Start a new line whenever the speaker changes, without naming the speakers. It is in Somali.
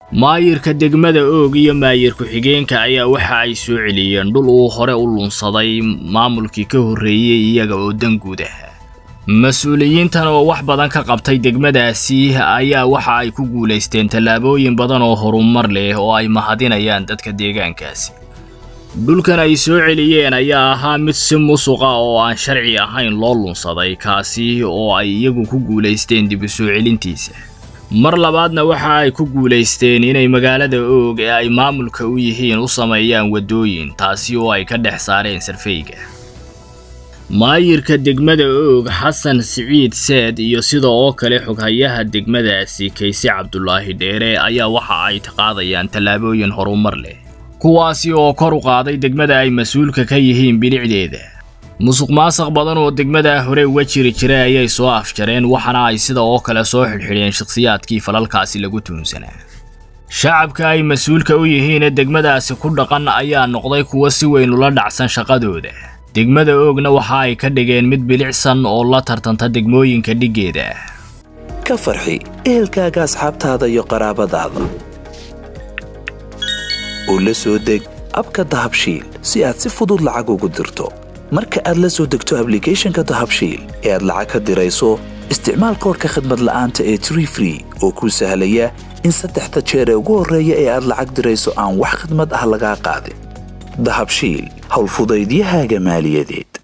maayirka degmada oog iyo maayir ku-xigeenka ayaa waxa ay soo celiyeen dhul uu hore u lunsaday maamulkii ka horreeyey iyaga oo danguud ah mas-uuliyiintan oo wax badan ka qabtay degmadaasi ayaa waxa ay ku guulaysteen tallaabooyin badan oo horumar leh oo ay mahadinayaan dadka deegaankaasi dhulkan ay soo celiyeen ayaa ahaa mid si musuqa oo aan sharci ahayn loo lunsaday kaasi oo ay iyagu ku guulaysteen dib u soo celintiisa mar labaadna waxa ay ku guulaysteen inay magaalada oog ee ay maamulka u yihiin u sameeyaan waddooyin taasi oo ay ka dhex saareen sarfeyga maayirka degmada oog xasan siciid seed iyo sida oo kale xoghayaha degmadaasi kayse cabdulaahi dheere ayaa waxa ay qaadayaan tallaabooyin horumar leh kuwaasi oo kor u qaaday degmada ay mas-uulka ka yihiin bilicdeeda musuq maasaq badan oo degmadaa hore uga jiri jiray ayay soo afjareen waxaana ay sida oo kale soo xidhxidheen shakhsiyaadkii falalkaasi lagu tuunsanaa shacabka ay mas-uulka u yihiin ee degmadaasi ku dhaqan ayaa noqday kuwo si weyn ula dhacsan shaqadooda degmada oogna waxa ay ka dhigeen mid bilicsan oo la tartanta degmooyinka dhiggeeda
ka farxi ehelkaaga asxaabtaada iyo qaraabadaada oo la soo deg abka dahabshiil si aad si fudud lacag ugu dirto marka aad la soo degto ablicathonka dahabshiil ee aad lacag ka dirayso isticmaal koodhka khadmad la'aanta ee tree free oo kuu sahlaya in saddexda jeer ee ugu horreeya ee aad lacag dirayso aan wax khidmad ah lagaa qaadin dahabshiil howlfudaydiyahaaga maaliyadeed